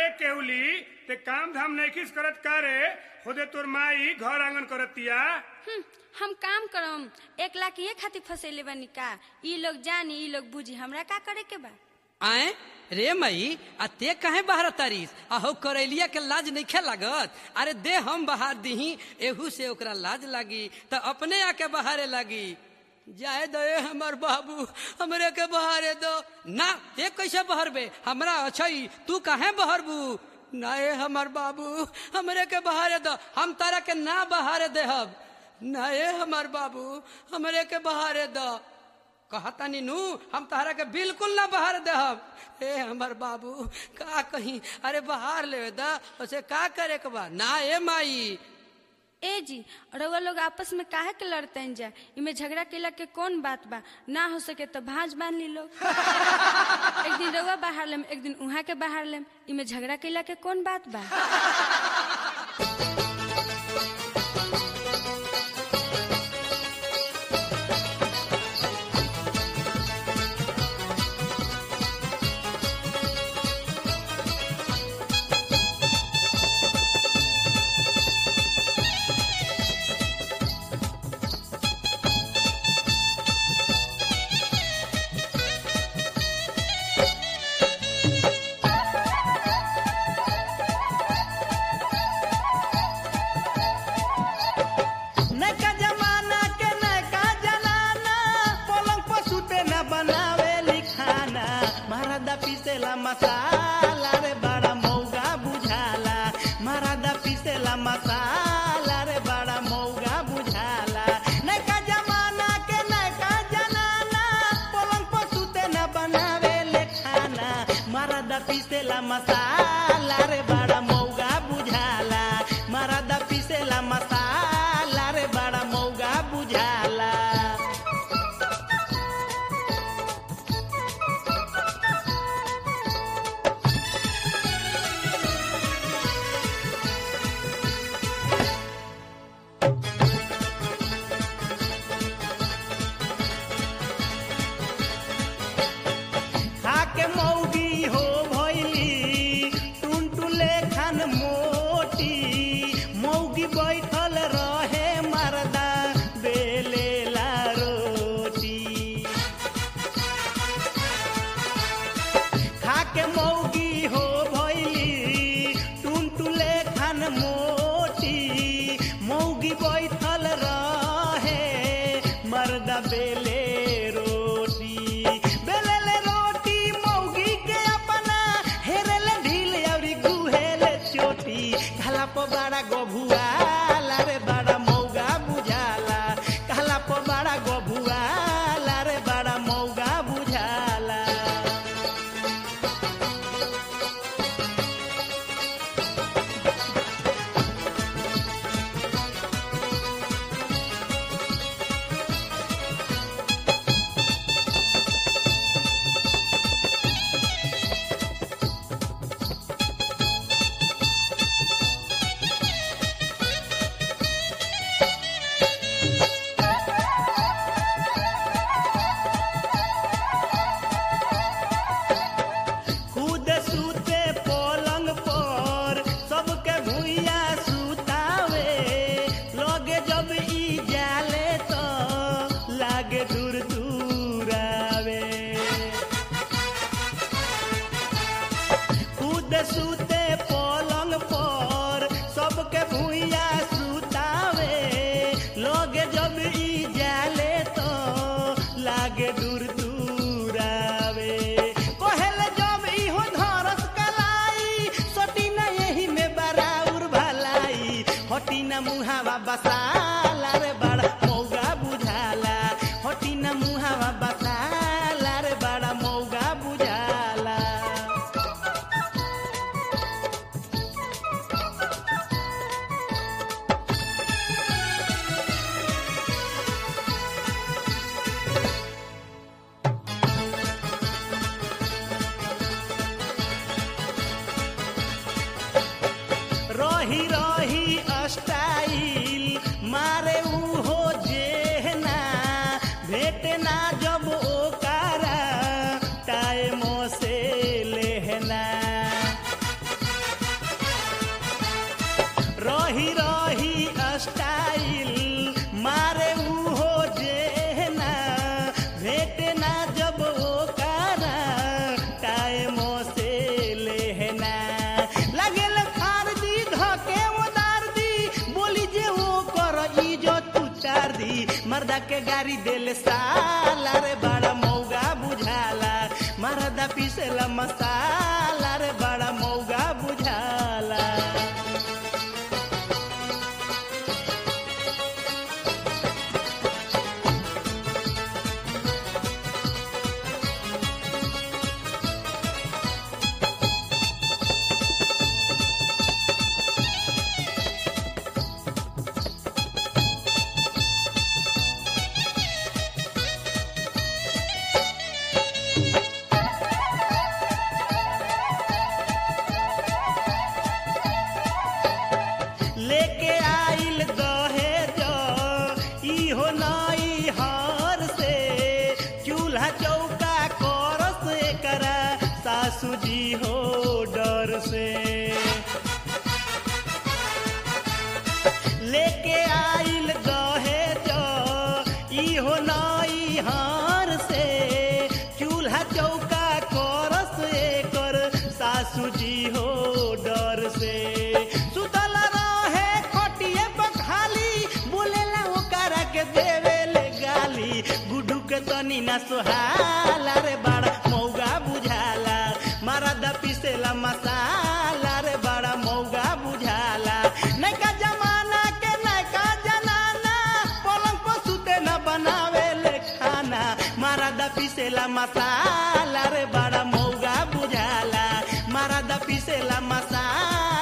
रे केवली ते काम धाम नैखिस करत का रे खुदे तोर माई घर आंगन करतिया हम्म, हम काम करम एक लाख ये खातिर फसेले बानी का ई लोग जानी ई लोग बुझी हमरा का करे के बा आए रे मई आ ते कहे बहर तारीस आ हो करैलिया के लाज नहीं लागत अरे दे हम बहार दीही एहू से ओकरा लाज लागी त अपने आके बहारे लागी जाए दो ए हमर बाबू हमरे के बहारे दो ना ते कैसे बहरबे हमरा अच्छई तू काहे बहरबू ना ए हमर बाबू हमरे के बहारे दो हम तारा के ना बहारे देहब ना ए हमर बाबू हमरे के बहारे दो कहता नीनू हम तहरा के बिल्कुल ना बाहर देहब ए हमर बाबू का कहीं अरे बाहर ले दा उसे का करे के बा ना ए माई ए जी रउआ लोग आपस में काहे के लड़ते जा इमे झगड़ा केला के कौन बात बा ना हो सके तो भांज बांध ली लोग एक दिन रउआ बाहर लेम एक दिन उहाँ के बाहर लेम इमे झगड़ा केला के कौन बात बा नैका जमाना के नैका जनाना पलंग पर सुते न बनावे लिखाना महाराजा पीसेला मसाला रे बड़ा मौगा बुझाला महाराजा पीसेला मसाला रे बड़ा मौगा बुझाला नैका जमाना के नैका जनाना पलंग पर सुते न बनावे लिखाना महाराजा पीसेला मसाला रे बड़ा मौगा बुझाला महाराजा पीसेला मसाला रे बड़ा मौगा बुझाला खाके मौगी हो भैली टुनटुले खान मोटी मौगी बैठल रहे मरदा बेलेला रोटी खाके मौगी हो भैली टुनटुले खान मोटी मौगी बैठल रहे मर्दा बेले रोटी बेलेले रोटी मौगी के अपना हेरेले ढील अउरी गुहेले चोटी खाला प बड़ा गभुआला रे बड़ा मौगा बुझाला खाला प बड़ा गभुआला रे बड़ा मौगा बुझाला कूद सूते पलंग पर सबके भुइया सुतावे लगे जब ई जाले तो लागे दूर दूरावे कूद सूते पलंग पर सबके भुइया सुतावे लगे जब ई जाले तो लागे दूर दूरावे कहेले जब इहो धरस कलाई सटी न यही में बराउर भलाई हटी न मुहावा बसाला रे बड़ा मौगा बुझाला हटी न मुहावा बसाला रे बड़ा मौगा बुझाला रही रही स्टाइल मारे उहो जेहना भेटे ना जब ओकारा टाइमो से लेहना रही रही स्टाइल मारे उहो जेना भेटे ना जब ओकारा टाइम से लेहना लगेल फार दी धके उदार दी बोली जे ओ कर इज्जत उतार दी मर्दा के गाड़ी देले साला रे बड़ा मौगा बुझाला मर्दा पीसेला मसाला रे बड़ा मौगा बुझाला लेके आइल दहेज इहो नई हर से चूल्हा चौका करस एकरा सासू जी हो डर से लेके आइल दहेज इहो नई हार से चूल्हा चौका करस एकर सासू जी हो डर से सुतल रहे खटिए बखाली बोलेला ओकरा के देवेले गाली गुड्डू के तनी ना सोहाला रे बड़ा मौगा बुझाला मारा दा पिसेला मसाला रे बड़ा मौगा बुझाला नैका जमाना के नैका जनाना पलंग पर सुते न बनावे ले खाना मारा दा पिसेला मसाला रे बड़ा मौगा बुझाला मारा दा पिसेला मसाला